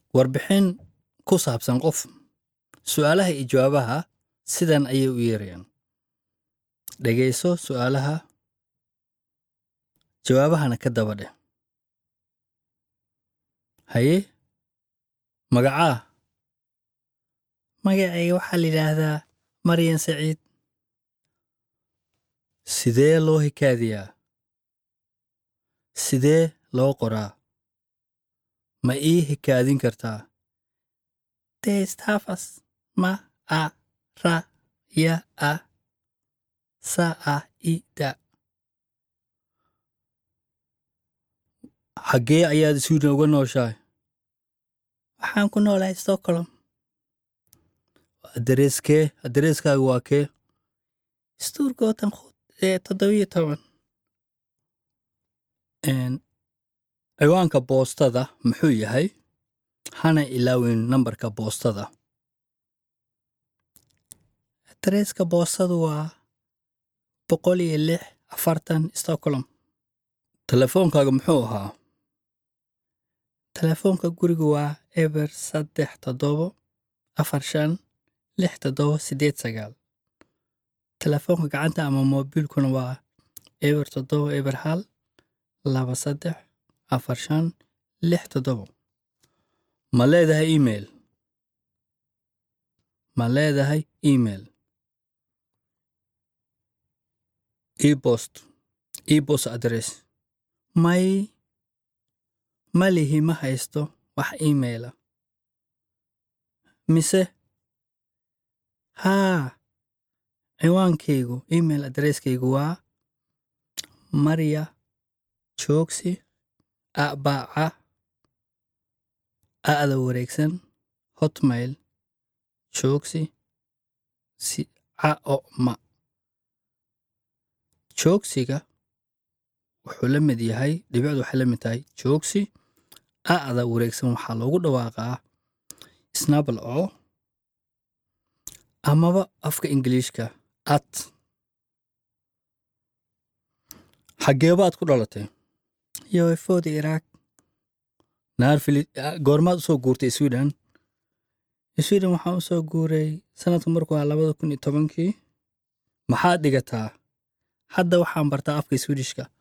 warbixin ku saabsan qof su'aalaha iyo jawaabaha sidan ayay u yeerayaan dhegayso su'aalaha jawaabahana ka daba dheh haye magacaa magacayga waxaa la yidhaahdaa maryan saciid sidee loo hikaadiyaa sidee loo qoraa ma ii hikaadin kartaa deestafas ma a ra ya a sa a i da xaggee ayaad sweden uga nooshahay waxaan ku noolahay stockholm adareskee adareskaaga waa kee stuurgootan toddobiyo toban ciwaanka boostada muxuu yahay hana ilaawin nambarka boostada adreeska boostadu waa boqol iyo lix afartan stockholm telefoonkaaga muxuu ahaa telefoonka guriga waa eber saddex toddobo afar shan lix toddobo siddeed sagaal telefoonka gacanta ama moobiilkuna waa eber toddobo eber hal laba saddex afar shan lix toddobo ma leedahay email ma leedahay email ebost ebost adress may ma lihi ma haysto wax emaila mise haa ciwaankaygu email adresskaygu waa marya joogsi abaaca a'da wareegsan hotmail joogsi si ca o ma joogsiga wuxuu la mid yahay dhibicdu waxay la mid tahay joogsi a'da wareegsan waxaa loogu dhawaaqaa snabal oo amaba afka ingiliishka at xaggeebaad ku dhalatay yoefooda iraaq naarfili goormaad u soo guurtay sweden sweden waxaan u soo guuray sanadku markuu ahaa labada kun iyo tobankii maxaad dhigataa hadda waxaan bartaa afka swedishka